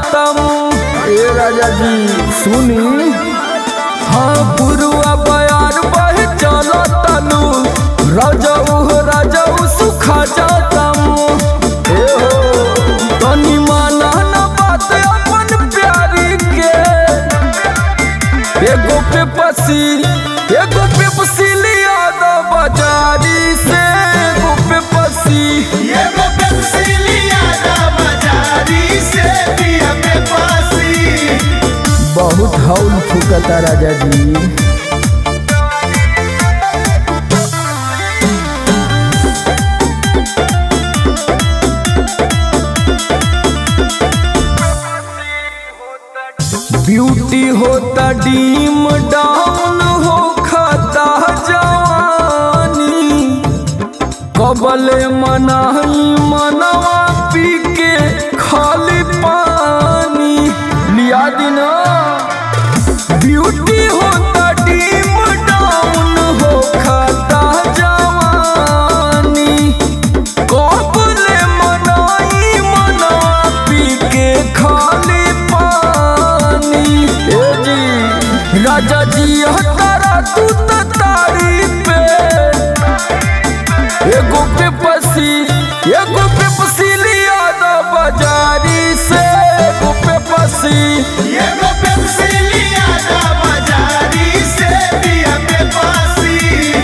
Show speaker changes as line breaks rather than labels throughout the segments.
जातम ए राजा जी सुनी हाँ पुरुआ बयार बह चलो तनु राजाऊ हो राजाऊ सुखा जातम ए हो तनी माना ना बात अपन प्यारी के एगो पे पसी एगो पे पसीलिया दो बाजारी से एगो पे पसी
एगो पेप्सिलिया दा बाजारी से पिया पे पासी
बहुत हौल फुकता राजा जी ब्यूटी होता डीम डाउन हो खाता जवानी कबले मनाही मनवा पी के खाली पानी लिया दिना ब्यूटी होता डीम डाउन हो खाता जवानी कबले मनाई मनवा पी के खाली पानी ए जी राजा जी हतारा तू त तारी पे एगो पे पसी एगो पे पसीलिया दा बाजारी से एगो पे पसी
एगो पेप्सिलिया दा बाजारी से पिया पे पासी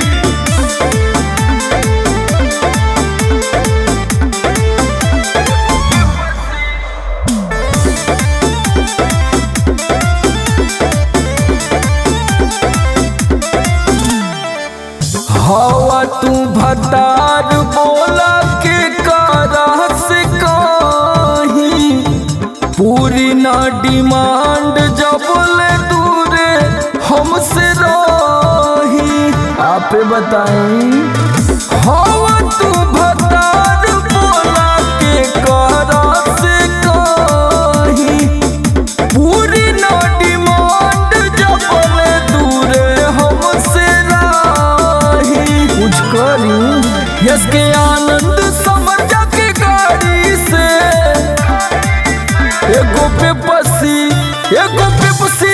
हवा तू भतार बोला के कारा से कहीं पूरी ना डिमांड जब ले दूरे हमसे रही आप बताई हवा तू भतार बोला के कारा से कहीं पूरी ना डिमांड जब ले दूरे हमसे राही कुछ करी यस के आनंद समझ के गाड़ी से एगो पे पसी एगो पे पसी